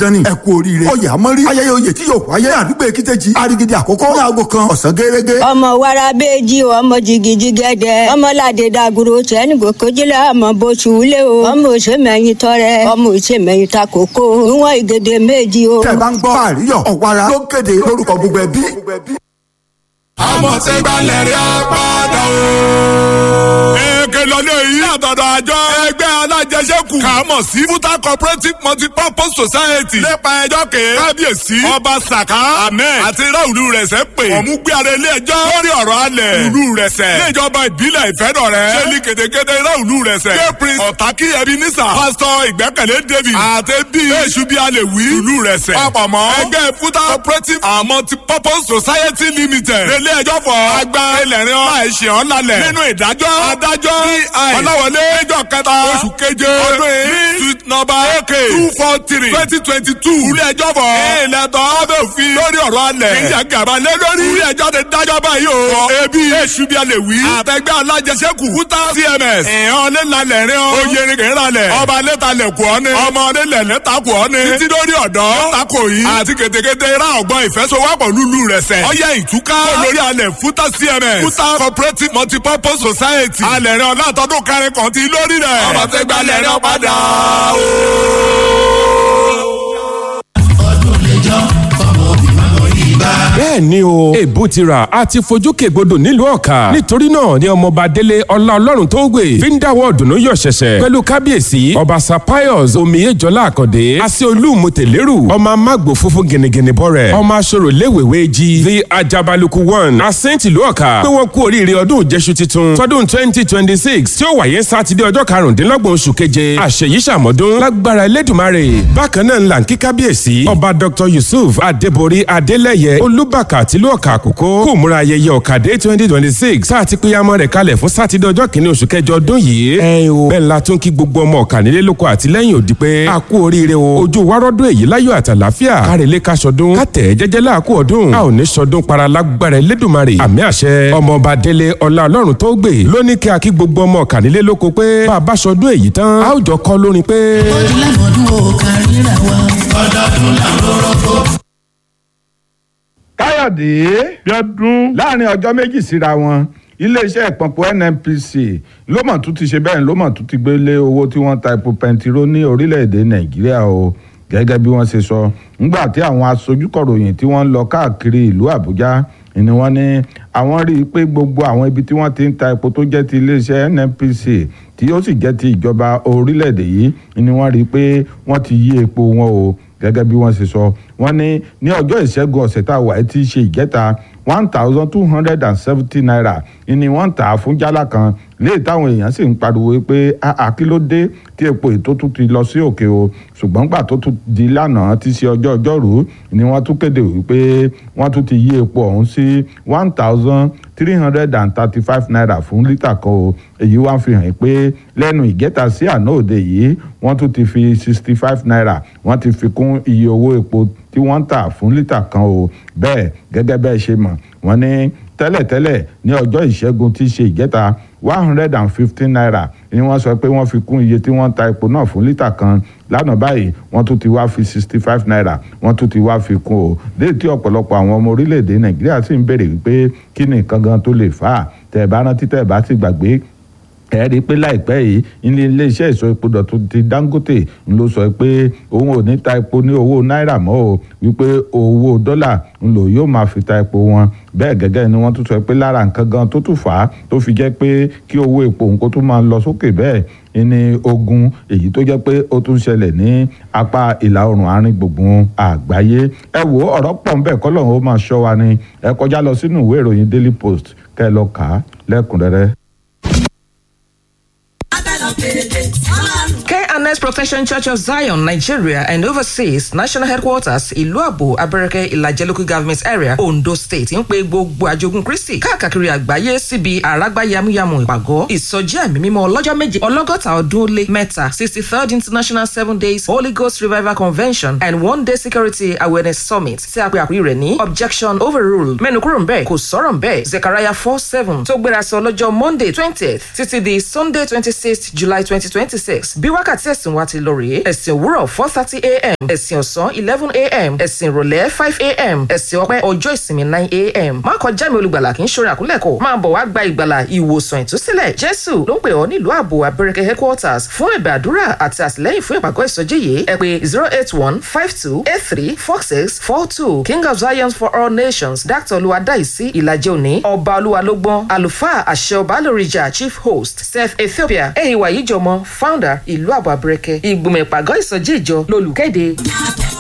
dandan ni ẹ kú oríire oyè àmọ́rí ayẹyẹ oyè tí yóò wáyé àdúgbò èkìtẹ́jì arigidi àkọ́kọ́ ní aago kan ọ̀sán gẹ́gẹ́. ọmọ wàrà bẹẹjì ọmọ jìgìjì gẹdẹ ọmọ ládé dàgúrò tẹni gòkèjìlá ọmọ bóṣù wúlé o ọmọ òṣèmẹyìn tọrẹ ọmọ òṣèmẹyìn takoko ìwọn ìgèdè méjì o. tẹ bá ń gbọ́ àríyọ̀ ọ̀wára ló kéde lórúkọ gbogbo ẹbí. àmọ̀tẹ́gbàlẹ̀ rí apádà o. èké lọ́lẹ́ yìí àtọ̀dọ̀ àjọ ẹgbẹ́ alájẹsẹ́kù kàámọ̀ sí futa cooperative multipurpose society nípa ẹjọ́ ké kábíyèsí ọba saka ahmed àti ráùlù rẹ̀ sẹ́ pé ọ̀mú gbé ara ilé ẹjọ́ lórí ọ̀rọ̀ alẹ̀ ìlú rẹ̀ sẹ́ níjọba ìbílẹ̀ ìfẹ́dọ̀ rẹ̀ ṣẹ́ni kétékété ráùlù rẹ̀ sẹ́ képris ọ̀tákì ebenezer pásítọ̀ ìgbẹ́kẹ̀lé david àti bíi èṣù bíi alẹ̀ wí ìlú rẹ̀ sẹ́ papọ̀ mọ́ ẹgbẹ́ futa cooperative and multipurpose society limited relé ẹjọ́ fọ agba ẹlẹ́rìn ọ́ láìṣe ọ́ lálẹ́ nínú ìdájọ́ adájọ́ ọlọ́wọlé ẹjọ́ kẹta oṣù keje ọdún yìí suit number ak two four three twenty twenty two ilé ẹjọ́ fọ ìlẹ̀tọ̀ ọbẹ̀ òfin lórí ọ̀rọ̀ alẹ̀ ìjà gàba lé lórí ilé ẹjọ́ ti dájọ́ báyìí o fọ ebi èṣù bí alẹ̀ wí àtẹgbẹ́ alájẹsẹ́kù kúta cms ìhàn lẹ́lalẹ̀ rin ọ́ oyerin kì í ralẹ̀ ọba lẹ́talẹ̀ kù ọ́ ni ọmọ nílẹ̀ lẹ́ta kù ọ́ ni títí lórí ọ̀dọ́ tako yìí àti kètékété ra ọgbọ́n ìfẹsowọ́pọ̀ lúlu rẹ̀ sẹ̀ ọyẹ ìtúká olórí alẹ̀ fúta cms fúta cooperative multipurpose society alẹ̀ rẹ̀ ọ̀làtọ́dún kẹrin kan ti lórí rẹ̀ ọmọ tẹ́gbẹ́ alẹ̀ rẹ̀ padà o. bẹ́ẹ̀ ni o èbó ti rà á ti fojú kègbodò nílùú ọ̀ka nítorí náà ni ọmọọba délé ọlá ọlọ́run tó gbè fi ń dáwọ́ ọ̀dùnnú yọ̀ ṣẹ̀ṣẹ̀ pẹ̀lú kábíyèsí ọba sapios omiyejọlá àkàndé àti olúmutẹ̀lérù ọmọ amágbó funfun gẹ̀nẹ̀gẹ̀nẹ̀ bọ̀rẹ̀ ọmọ aṣọ́rò léwèwé jí the ajabaluku one asẹ́ǹtì ìlú ọ̀ka pé wọ́n kú oríire ọdún ìjẹsù titun tọdún twenty twenty six tí ó wáyé sátidé ọjọ́ karùndínlọ́gbọ̀n oṣù keje àṣeyí ṣàmọ́dún lágbára elédùnmarè bákan náà ńlá ń kí kábíyèsí ọba dr yusuf adébórí adélẹ́yẹ olúbàkà tìlú ọ̀ka àkókò kò múra ayẹyẹ ọ̀kadé twenty twenty six sáà ti péyàmọ́ rẹ̀ kalẹ̀ fún sátidé ọjọ́ kìíní oṣù kẹjọ ọdún yìí. ẹ o bẹ́ẹ̀ la tún kí gbogbo ọmọ ọ̀kà nílé lóko àtìlẹ́yìn òdì pé a kú oríire o ojú wárọ́dún èyí láyọ̀ àtàláfíà kárẹ̀lẹ́ ká sọdún kátẹ̀ jẹ́jẹ́ láàkú ọdún a ò ní sọdún para lágbára elédùnmarè àmì àṣẹ ọmọọba délé ọlá ọlọ́run tó gbè lóní kí a kí gbogbo ọmọ ọ̀kà nílé lóko pé bá a bá sọdún èyí tán a ó jọ kọ́ lórin pé. ọdún lámọ̀dún ò kárí ra wa. ọdọọdún làwọn rọ́kọ̀ káyọ̀dé bíọ́dún láàrin ọjọ́ méjì síra wọn iléeṣẹ́ ìpọ̀npọ̀ nnpc ló mọ̀ tún ti ṣe bẹ́ẹ̀ ló mọ̀ tún ti gbé lé owó tí wọ́n ta epo pẹntiró ní orílẹ̀-èdè nàìjíríà o gẹ́gẹ́ bí wọ́n ṣe sọ ńgbà tí àwọn aṣojúkọ̀ròyìn tí wọ́n ń lọ káàkiri ìlú àbújá ni wọ́n ní àwọn rí i pé gbogbo àwọn ibi tí wọ́n ti ń ta epo tó jẹ́ ti iléeṣẹ́ nnpc tí ó sì jẹ́ ti ìjọba orílẹ̀-èdè yìí ni wọ́n rí i pé wọ́n ti yí epo wọn o gẹ́gẹ́ bí wọ́n ṣe sọ wọ́n ní ní ọjọ́ ìṣẹ́gun ọ̀sẹ̀ tá a wà tí í ṣe ìjẹta one thousand two hundred and seventy naira ni wọ́n ń tà á fún jálá kan léè táwọn èèyàn sì ń pariwo pé àkílódé tí epo ètò tún ti lọ sí òkè o ṣùgbọ́n gbà tó tún di lánàá tí í ṣe ọjọ́ ọjọ́rú ni wọ́n tún kéde wípé wọ́n tún ti yí epo ọ̀hún sí one thousand three hundred and thirty-five naira fún lítà kan o èyí wá fi hàn pé lẹ́nu ìgẹ́ta sí àná òde yìí wọ́n tún ti fi sixty five naira wọ́n ti fi kún iye owó epo tí wọ́n ń tà fún lítà kan o bẹ́ẹ̀ gẹ́gẹ́ bẹ́ẹ̀ ṣe mọ̀ wọ́n ní tẹ́lẹ̀tẹ́lẹ̀ ní ọjọ́ ìṣẹ́gun tí í ṣe ìgẹ́ta one hundred and fifteen naira ni wọ́n sọ pé wọ́n fi kún iye tí wọ́n ń ta epo náà fún lítà kan lánàá báyìí wọ́n tún ti wá fi sixty five naira wọ́n tún ti wá fi kún o léyìí tí ọ̀pọ̀lọpọ̀ àwọn ọmọ orílẹ̀-èdè nàìjíríà sì ń béèrè wípé kí ni nǹkan gan tó lè fà á tẹ̀ bá rántí tẹ̀ bá ti gbàgbé ẹ rí i pé láìpẹ́ yìí ilé iléeṣẹ́ ìsọ epo dọ̀tun ti dangote ń ló sọ pé òun ò ní ta epo ní owó náírà mọ́ o wípé owó dọ́là ń lò yóò máa fi ta epo wọn bẹ́ẹ̀ gẹ́gẹ́ ni wọ́n tún sọ pé lára nǹkan gan tó tún fà á tó fi jẹ́ pé kí owó epo òun kó tún máa lọ sókè bẹ́ẹ̀ ní ogun èyí tó jẹ́ pé ó tún ṣẹlẹ̀ ní apá ìlà oòrùn àárín gbùngbùn àgbáyé ẹ wo ọ̀rọ̀ pọ̀ ńbẹ̀ kọ́lọ́run ó máa ṣọ́ wa ni ẹ kọjá lọ sínú ìwé ìròyìn daily post kẹ́ ẹ lọ kà á lẹ́kùnrẹ́rẹ́. KNS Protection Church of Zion, Nigeria, and overseas national headquarters Iluabo, Abereke, Ilaje local government area, Ondo State, ń pe gbogbo àjogún Kristi káàkiri àgbáyé síbi àràgbá yamuyamu ìpàgọ́ ìsọjí ẹ̀mí mímọ́ ọlọ́jọ́ méje ọlọ́gọ́ta ọdún ó lé mẹ́ta sixty third international seven days Holy Ghost Revival Convention and one day security awareness summit tí a pe àpè rẹ̀ ní objection overruled mẹ́nu kúrò ń bẹ́ẹ̀ kò sọ̀rọ̀ ń bẹ́ẹ̀ Zechariah four seven tó gbéra sọ lọ́jọ́ Monday twentieth títí di Sunday twenty sixth July twenty twenty six bí wákàtí ẹ̀sìn ẹ̀sìn wa ti lọ rèé ẹ̀sìn òwúrọ̀ four thirty a.m. ẹ̀sìn ọ̀sán eleven a.m. ẹ̀sìn ìrọ̀lẹ́ five a.m. ẹ̀sìn ọpẹ́ ọjọ́ ìsinmi nine a.m. má kọjá mi olùgbàlà kì í ṣorin àkúlẹ̀kọ̀ máa bọ̀ wá gba ìgbàlà ìwòsàn ìtúsílẹ̀ jésù ló ń pè ọ́ nílùú ààbò abẹ́rẹ́kẹ́ headquarters fún ẹ̀bẹ̀ àdúrà àti àtìlẹ́yìn fún ìpàgọ́ ìsọjí yìí ẹ pé zero eight one five two eight three four six four two king of zion for all nations dr olùwàdàísí ìlàjẹ òní ọba olúwalógbọ́n àlùfáà àṣẹ ọba lórìjà chief host sef ethiopia ehiwa yíjọmọ founder ìlú ààbò abẹ́rẹ́kẹ́ ìgbìmọ̀ ìpàgọ́ ìsọjí ìjọ lolùkéde.